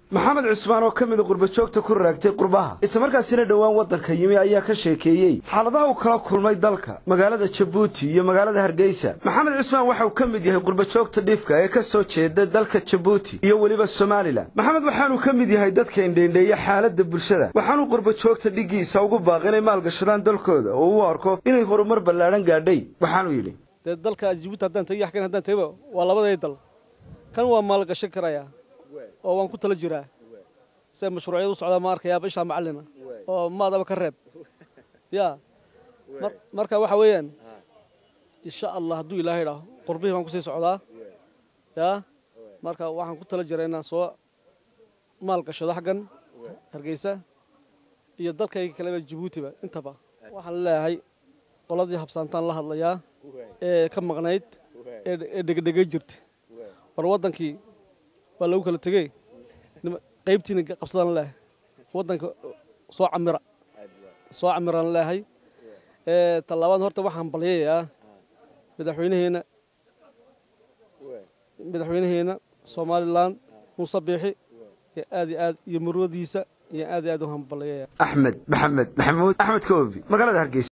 maxamed cusmaan oo ka mida qurbajoogta ku raagtay qurbaha islamarkaasina dhowaan waddanka yimi ayaa ka sheekeeyey xaaladaha uu kala kulmay dalka magaalada jabuuti iyo magaalada hargeysa maxamed cusmaan waxa uu ka mid yahay qurbajoogta dhifka ee ka soo jeeda dalka jabuuti iyo weliba somalilan maxamed waxaanuu ka mid yahay dadka indheindheeya xaaladda bulshada waxaanuu qurbajoogta dhiggiisa ugu baaq inay maalgashadaan dalkooda oo uu arko inay horumar ballaadhan gaadhay waxaanuu yidhi dee dalka jabuuti haddaan tegi yaxkan haddaan tegiba waa labaday dal kan waa maalgashan karayaa oo waan ku tala jiraa se mashruucyada u socdaa ma arkayaaba ishaa macallina oo maadaba ka reeb ya marka waxa weeyaan insha allah hadduu ilaahay idhaaho qurbihii baan kusii socdaa ya marka waxaan ku tala jiraa inaan soo maalgashado xaggan hargeysa iyo dalkayga kaleba jabuutiba intaba waxaan leeyahay qoladii habsaantaan la hadlayaa ee ka maqnayd ee dhegedhegay jirta war waddankii waa lagu kala tegey qaybtiina qabsadaan leehay waddanka soo camira soo camiraan leehay tallabaad horta waxaan balyayaa madaxweynaheena madaxweynaheena somalilan muuse biixi ee aad iyo aad iyo murwadiisa iyo aad iyo aad u hambalyayaa axmed maxamed maxamuud axmed koobi magaalada hargeysa